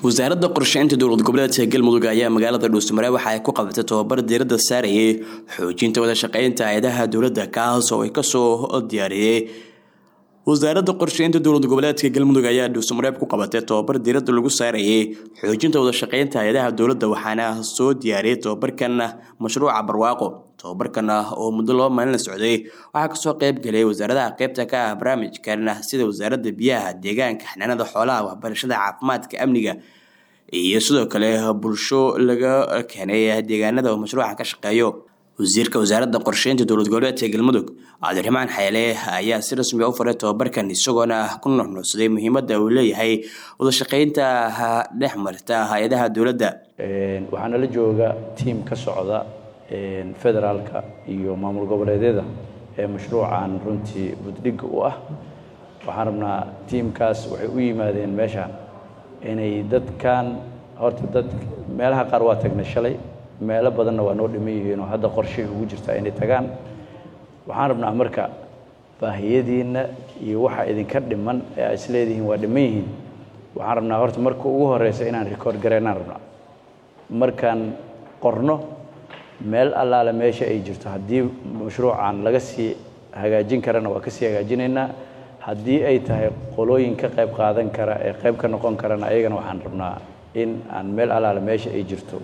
wasaaradda qorsheynta dowlad goboleedka galmudug ayaa magaalada dhuusmare waxa ay ku qabatay tobabar diiradda saarayay xoojinta wada shaqeynta hay-adaha dowladda kaas oo ay kasoo diyaariyey wasaaradda qorsheynta dowlad goboleedka galmudug ayaa dhuusmareeb ku qabatay tobabar diiradda lagu saarayay xoojinta wada shaqeynta hay-adaha dowladda waxaana soo diyaariyey tobabarkan mashruuca barwaaqo tobabarkan oo muddo laba maalin la socday waxaa kasoo qeyb galay wasaaradaha qeybta ka ah barnaamijkan sida wasaaradda biyaha deegaanka xanaanada xoolaha waxbarashada caafimaadka amniga iyo sidoo kale bulsho laga keenay deegaanada uu mashruuca ka shaqeeyo wasiirka wasaaradda qorsheynta dowlad goboleedka galmudug cabdiraxmaan xeele ayaa si rasmi u faray tobabarkan isagoona ku nuxnuucsaday muhiimadda uu leeyahay wada shaqeynta dhex marta hay-adaha dowladda waxaa nala jooga tiim ka socda federaalka iyo maamul goboleedyada ee mashruucan runtii buddhigga u ah waxaan rabnaa tiimkaas waxay u yimaadeen meeshaan inay dadkan horta dad meelaha qaar waa tagnay shalay meelo badanna waa noo dhiman yihiin oo hadda qorshay ugu jirtaa inay tagaan waxaan rabnaa marka baahiyadiinna iyo waxa idinka dhiman ee aa isleedihiin waa dhiman yihiin waxaan rabnaa horta marka ugu horeysa inaan record gareynaan rabnaa markaan qorno meel allaale meesha ay jirto haddii mashruucan laga sii hagaajin karana waa ka sii hagaajinaynaa haddii ay tahay qolooyin ka qayb qaadan kara ee qayb ka noqon karana ayagana waxaan rabnaa in aan meel allaale meesha ay jirto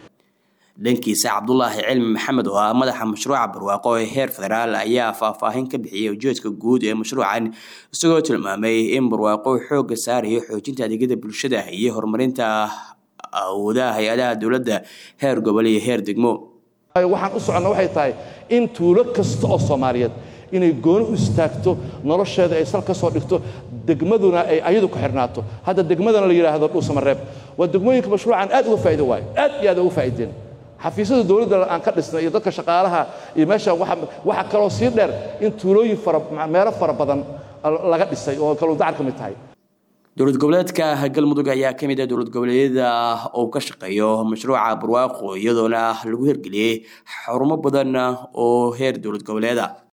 dhankiisa cabdulaahi cilmi maxamed oo ah madaxa mashruuca barwaaqo ee heer federaal ayaa faahfaahin ka bixiyey ujeedka guud ee mashruucan isagoo tilmaamay in barwaaqo xooga saarayo xoojinta adeegyada bulshada iyo horumarinta awoodaha hay-adaha dowladda heer gobol iyo heer degmo waxaan u soconna waxay tahay in tuulo kasta oo soomaaliyeed inay gooni u istaagto nolosheeda ay sal ka soo dhigto degmaduna ay ayadu ku xidhnaato hadda degmadana la yidhaahdo dhuusamareeb waa degmooyinka mashruucan aad uga faa'ido waayo aad iyo aad uga faa'iideen xafiisyada dowladda aan ka dhisnay iyo dadka shaqaalaha iyo meesha waxaa kaloo sii dheer in tuulooyin meelo fara badan laga dhisay oo kalundacar ka mid tahay dowlad goboleedka galmudug ayaa ka mid ah dowlad goboleedyada uu ka shaqeeyo mashruuca barwaaqo iyadoona lagu hirgeliyey xarumo badan oo heer dowlad goboleeda